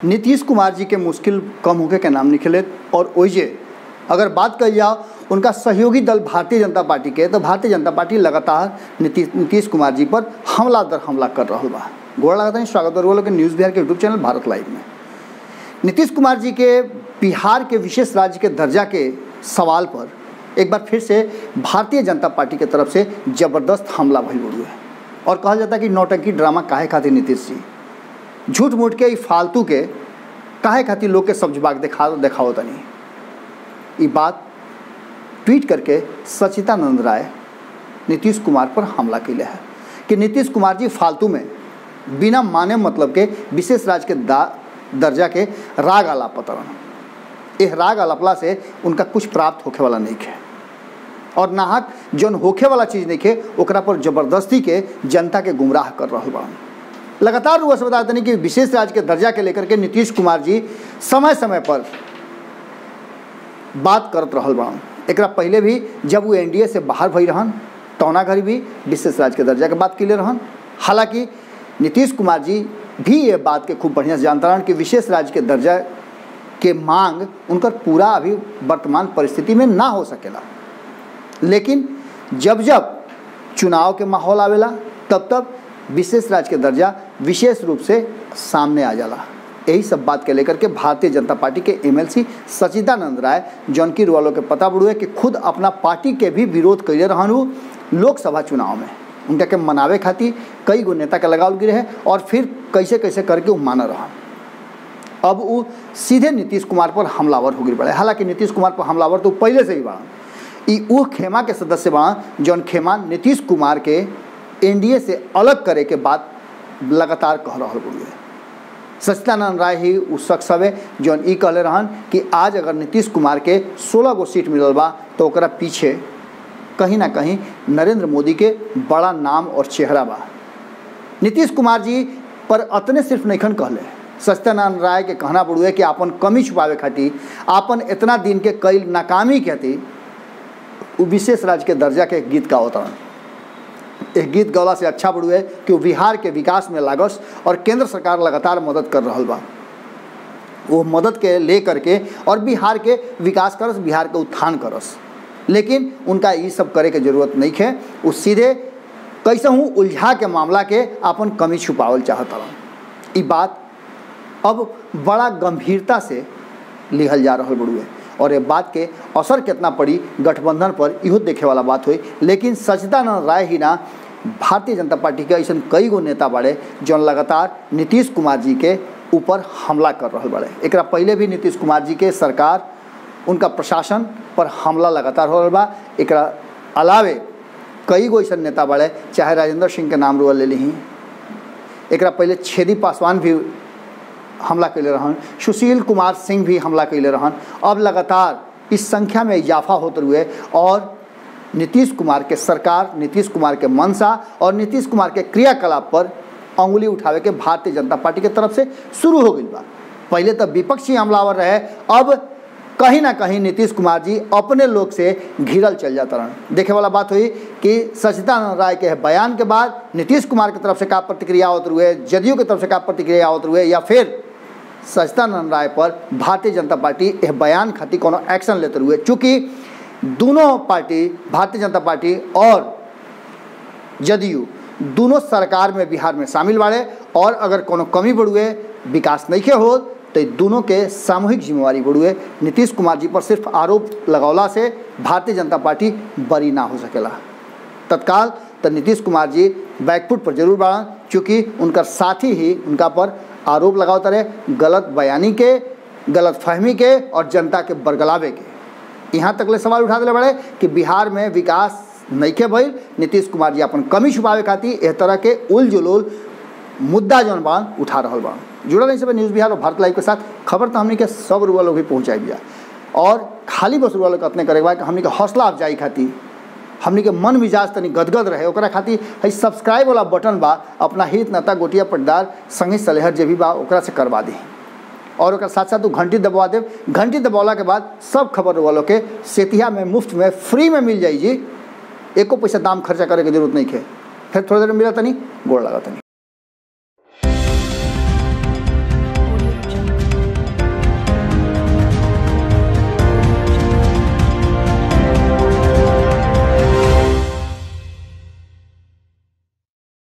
नीतीश कुमार जी के मुश्किल कम होके के नाम निकले और ओइजे अगर बात कही जाओ उनका सहयोगी दल भारतीय जनता पार्टी के तो भारतीय जनता पार्टी लगातार नीतीश नीतीश कुमार जी पर हमला दर हमला कर रहा बा गोड़ लगाता है स्वागत और के न्यूज़ बिहार के यूट्यूब चैनल भारत लाइव में नीतीश कुमार जी के बिहार के विशेष राज्य के दर्जा के सवाल पर एक बार फिर से भारतीय जनता पार्टी के तरफ से जबरदस्त हमला भइल हुए और कहल जाता है कि नौटंकी ड्रामा काहे खातिर नीतीश जी झूठ मूठ के ई फालतू के काहे खातिर लोग के सब्जबाग देखा देखाओ तनी ये बात ट्वीट करके सचितानंद राय नीतीश कुमार पर हमला कैले है कि नीतीश कुमार जी फालतू में बिना माने मतलब के विशेष राज्य के दा दर्जा के राग आलापतरन एह राग आलापला से उनका कुछ प्राप्त होखे वाला नहीं है और नाहक जौन होखे वाला चीज़ नहीं है ओकरा पर जबरदस्ती के जनता के गुमराह कर रहा बा लगातार रुआ से बता देनी कि विशेष राज्य के दर्जा के लेकर के नीतीश कुमार जी समय समय पर बात करत रहल बा एकरा पहले भी जब वो एनडीए से बाहर भई रहन तौना घड़ी भी विशेष राज्य के दर्जा के बात के लिए रहन हालांकि नीतीश कुमार जी भी ये बात के खूब बढ़िया से जानता रहन कि विशेष राज्य के दर्जा के मांग उनकर पूरा अभी वर्तमान परिस्थिति में ना हो सकेला लेकिन जब जब चुनाव के माहौल आवेला तब तब विशेष राज्य के दर्जा विशेष रूप से सामने आ जाला यही सब बात के लेकर के भारतीय जनता पार्टी के एमएलसी सचिदानंद राय जौनकी वालों के पता बुड़ुए कि खुद अपना पार्टी के भी विरोध कैले रहन लोकसभा चुनाव में उनका के मनावे खातिर कई गो नेता के लगावल गिरे है और फिर कैसे कैसे करके वो माना रहन अब वो सीधे नीतीश कुमार पर हमलावर हो गई पड़े हालांकि नीतीश कुमार पर हमलावर तो पहले से ही बड़ा ई वो खेमा के सदस्य बड़ा जौन खेमा नीतीश कुमार के एनडीए से अलग करे के बात लगातार कह रहा बुढ़िए सचिदानंद राय ही उस शख्स हवे जौन ई कहले रहन कि आज अगर नीतीश कुमार के सोलह गो सीट मिलल बा तो ओकरा पीछे कहीं ना कहीं नरेंद्र मोदी के बड़ा नाम और चेहरा बा नीतीश कुमार जी पर अतने सिर्फ नैखन कहले सत्यानंद राय के कहना पड़ुए कि आपन कमी छुपावे खातिर आपन इतना दिन के कई नाकामी के खातिर वो विशेष राज्य के दर्जा के गीत का अवतरण एक गीत गौला से अच्छा पड़ुए कि वो बिहार के विकास में लागस और केंद्र सरकार लगातार मदद कर रहा बा वो मदद के ले करके और बिहार के विकास करस बिहार के उत्थान करस लेकिन उनका ये सब करे के जरूरत नहीं है वो सीधे कैसे हूँ उलझा के मामला के अपन कमी छुपावल चाहत रहन ई बात अब बड़ा गंभीरता से लिहल जा रहा बड़ुए और ये बात के असर कितना पड़ी गठबंधन पर इहो देखे वाला बात हुई लेकिन सचिदानंद राय ही ना भारतीय जनता पार्टी के ऐसा कई गो नेता बड़े जौन लगातार नीतीश कुमार जी के ऊपर हमला कर रहा बड़े एक पहले भी नीतीश कुमार जी के सरकार उनका प्रशासन पर हमला लगातार हो रहा बा एक अलावे कई गो ऐसा नेता बड़े चाहे राजेंद्र सिंह के नाम रुआ ले ली एक पहले छेदी पासवान भी हमला कैले रहन सुशील कुमार सिंह भी हमला कैले रहन अब लगातार इस संख्या में इजाफा होते हुए और नीतीश कुमार के सरकार नीतीश कुमार के मंशा और नीतीश कुमार के क्रियाकलाप पर अंगुली उठावे के भारतीय जनता पार्टी के तरफ से शुरू हो गई बा पहले तो विपक्षी हमलावर रहे अब कहीं ना कहीं नीतीश कुमार जी अपने लोग से घिरल चल जाता रहे देखे वाला बात हुई कि सचिदानंद राय के बयान के बाद नीतीश कुमार की तरफ से का प्रतिक्रिया होते हुए जदयू की तरफ से का प्रतिक्रिया होते हुए या फिर सचिदानंद राय पर भारतीय जनता पार्टी यह बयान खातिर कोनो एक्शन लेते हुए चूँकि दोनों पार्टी भारतीय जनता पार्टी और जदयू दोनों सरकार में बिहार में शामिल बाड़े और अगर कोनो कमी बढ़ुए विकास नहीं के हो तो दोनों के सामूहिक जिम्मेवारी बढ़ुए नीतीश कुमार जी पर सिर्फ आरोप लगौला से भारतीय जनता पार्टी बरी ना हो सकेला तत्काल तो नीतीश कुमार जी बैकफुट पर जरूर बढ़ा चूँकि उनका साथी ही उनका पर आरोप लगावता रहे गलत बयानी के गलत फहमी के और जनता के बरगलावे के यहाँ तक ले सवाल उठा दिले बड़े कि बिहार में विकास नहीं के भइल नीतीश कुमार जी अपन कमी छुपावे खातिर एह तरह के उल जुलूल मुद्दा जौन बान उठा रहा बा जुड़ल नहीं सब न्यूज़ बिहार और भारत लाइव के साथ खबर तो हमने के सब रुआ लोग भी पहुँचाई दिया और खाली बस रुआ लोग अपने करे कि हमने के हौसला अफजाई खातिर हमनी के मन मिजाज तनी गदगद रहे ओकरा खातिर है सब्सक्राइब वाला बटन बा अपना हित नेता गोटिया पटदार संगी सलेहर जे भी बा ओकरा से करवा दी और ओकर साथ साथ तू घंटी दबवा दे घंटी दबौला के बाद सब खबर वालों के सेतिया में मुफ्त में फ्री में मिल जाई जी एको पैसा दाम खर्चा करे के जरूरत नहीं है फिर थोड़ी देर में मिला तनी गोड़ लगा तनी